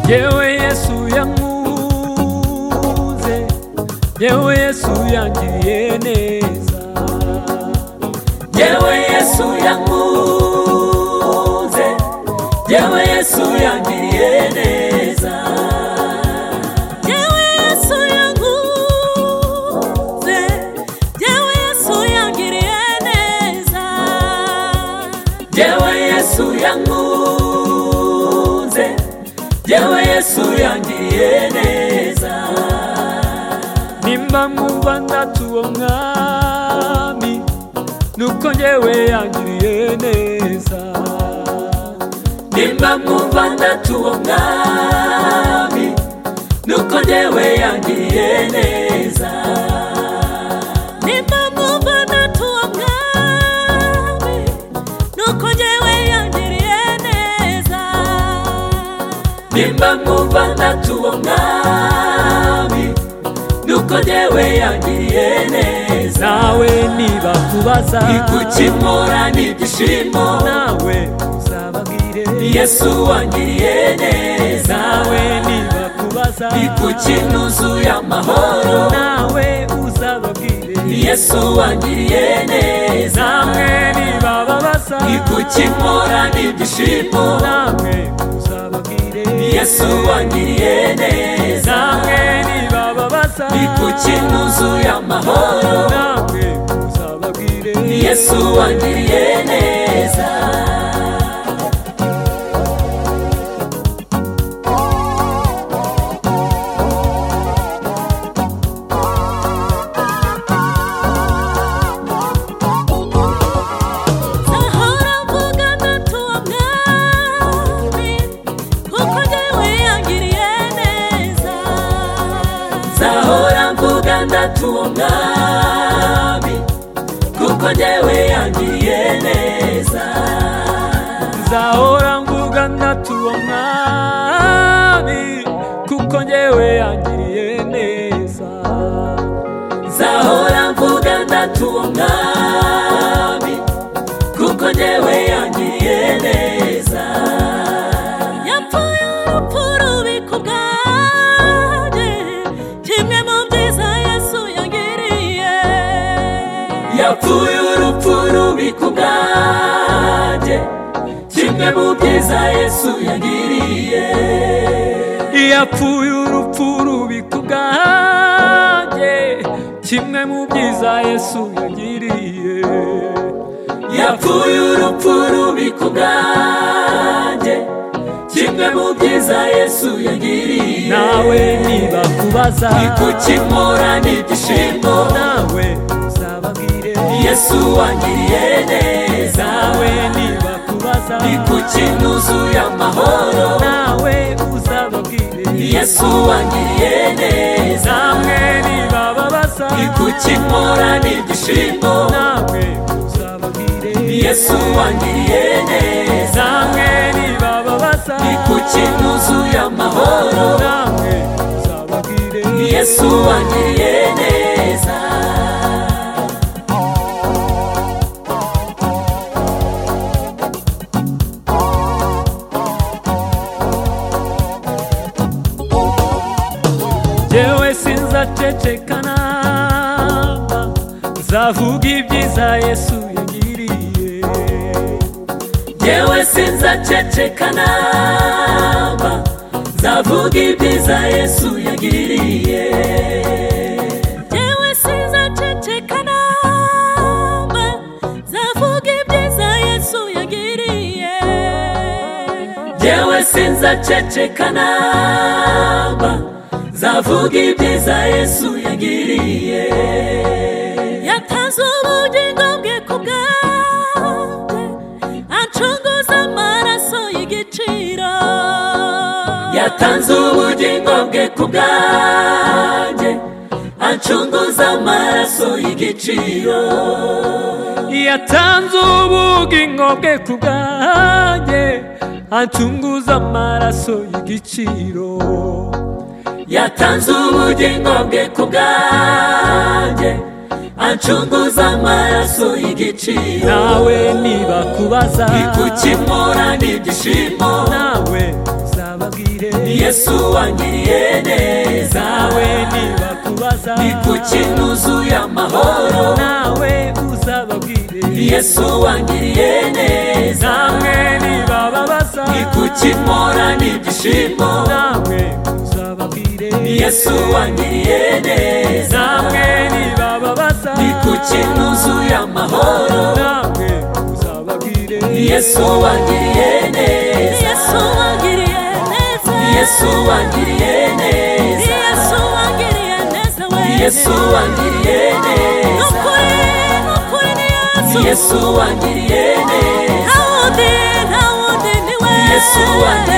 yewe yesu yankuze yewe yesu yangiriye neza yewe yesu yankuze yewe yesu yangiriye neza yewe yesu yanguze yewe yesu yangiriye neza yewe yesu yankuze yewe yesu yangiriye neza nimba mwumva ndatuwo mwami nuko yewe yangiriye neza nimba mwumva ndatuwo mwami nuko yewe yangiriye neza nimba mwumva natuwo mwami nuko yewe yangiriye neza nimba mwumva ndatuwo mwami nuko yewe yangiriye neza nawe niba tubaza igukimura n'ibyishimo nawe uzababwire yesu wangiriye neza nawe niba tubaza igukinuzuye amahoro nawe uzababwire yesu wangiriye neza namwe niba babaza igukimura n'ibyishimo namwe uzababwire yesu wangiriye neza namwe niba babaza igukinuzuye amahoro namwe uzababwire yesu wangiriye neza nahora mvuga natuwo mwami kuko yewe yangiriye neza nzahora mvuga ndatuwo mwami kuko njyewe yangiriye neza nzahora mvuga ndatuwo mwami kuko njyewe yangiriye neza nzahora mvuga ndatuwo mwami kuko njyewe yangiriye neza yapfuye urupfu rubi ku bwanjye kimwe mu byiza yesu yagiriye yapfuye urupfu rubi ku bwanjye kimwe mu byiza yesu yagiriye yapfuye urupfu rubi ku bwanjye kimwe mu byiza yesu yagiriye yapfuye urupfu rubi ku bwanjye kimwe mu byiza yesu yagiriye nawe niba kubaza igukimura n'ibyishimo nawe uzababwire yesu wangiriye neza nawe niba kubaza igukinuzuye amahoro nawe uzababwire yesu wangiriye neza namwe niba babaza igukimura n'ibyishimo nawe uzababwire yesu wangiriye neza namwe niba babaza igukinuzuye amahoro nawe uzababwire yesu wangiriye neza yewe sinzaceceka namba nzavuga ibyiza yesu yagiriye yewe sinzaceceka namba nzavuga ibyiza yesu yagiriye yewe sizaceceka namba zavuga ibyiza yesu yagiriye yewe sinzaceceka namba nzavuga ibyiza yesu yagiriye yatanze ubugingo bwe ku bwanjye acunguza amaraso y'igiciro yatanze ubugingo bwe ku bwanjye acunguza amaraso y'igiciro yatanze ubugingo bwe ku bwanjye acunguza amaraso y'igiciro yatanze ubugingo bwe ku bwanjye acunguza amaraso y'igiciro nawe niba kubaza igukimura n'ibyishimo nawe uzababwire yesu wangiriye neza nawe nibakubaza ni ku kinuzuye amahoro nawe uzababwire yesu wangiriye neza namwe nibababaza ni ku kimora n'ibyishimo namwe uzababwire yesu wangiriye neza namwe nibababaza ni ku kinuzuye amahoro namwe uzababwire yesu wangiriye neza yesu wangiriye neza yesu wangiriye neza yesu wangiriye neza we yesu wangiriye neza nukuri nukuri ni yesu yesu wangiriye neza ntawundi ntawundi ni we yesu wangiriye